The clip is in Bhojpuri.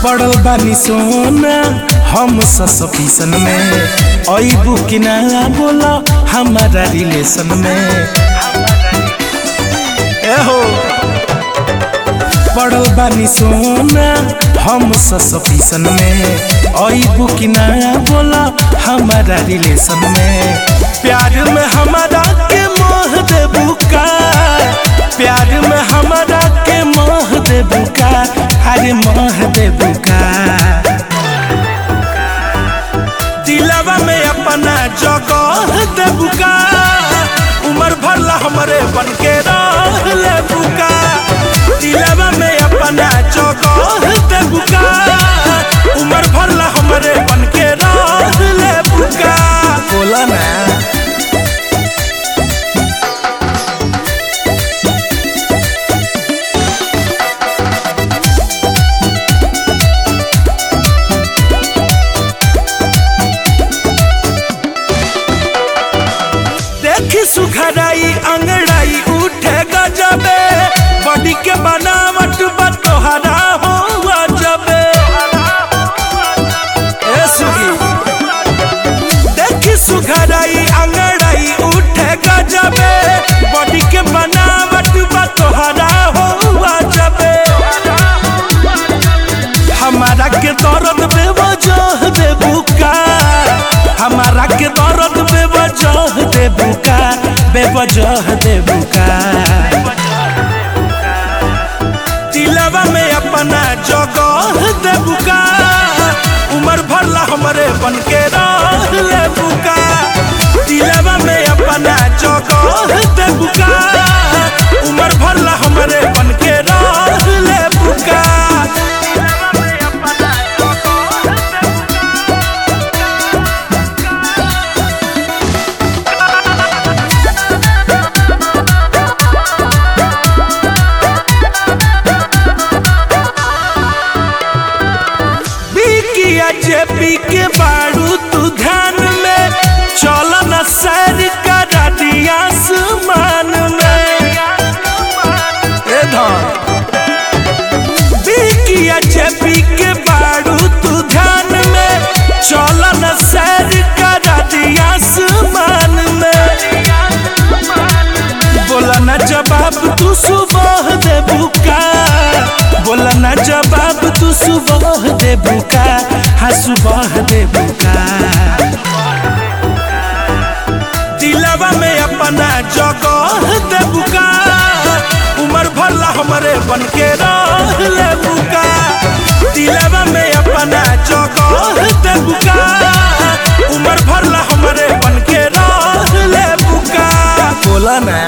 पड़ल बानी सोना हम ससपीसन में अबू कि ना बोला हमारा रिलेशन में एहो पड़ल बानी सोना हम ससपीसन में अबू कि ना बोला हमारा रिलेशन में प्यार में हमारा के मोह देबू का प्यार में हमारा के मोह देबू का अरे मोह देबू का दिलवा में अपना जगह देबू का उम्र भरला हमरे बन के रह लेबू का दिलवा में अपना जगह देबू का उम्र भरला हमरे बन के रह लेबू का बोला ना देखी सुखराई अंगड़ाई उठे गजबे बॉडी के बनावट बा तोहरा हो अजबे ए सुगी देखी सुखराई अंगड़ाई उठे गजबे बॉडी के बनावट बा तोहरा हो अजबे हमारा के दर्द बेवजह देबू का हमारा के दर्द बेवजह देबू का बेवजह देबू का दिलवा में अपना जगह देबू का उम्र भरला हमरे बन के रह लेबू का दिलवा में अपना जगह देबू का उम्र भरला हमरे बन के रह लेबू का बिकिया जेपी के बाड़ू तू ध्यान में चल न सैर करा दिया आसमान में ए धन बिकिया जेपी के बाड़ू तू ध्यान में चल न सैर करा दिया आसमान में बोला न जवाब तू सुबह देबू का बोला न जवाब तू सुबह देबू का हाँ सुबह देबू का दिलवा में अपना जगह देबू का उम्र भरला हमरे बन के रह लेबू का दिलवा में अपना जगह देबू का उम्र भरला हमरे बन के रह लेबू का बोला ना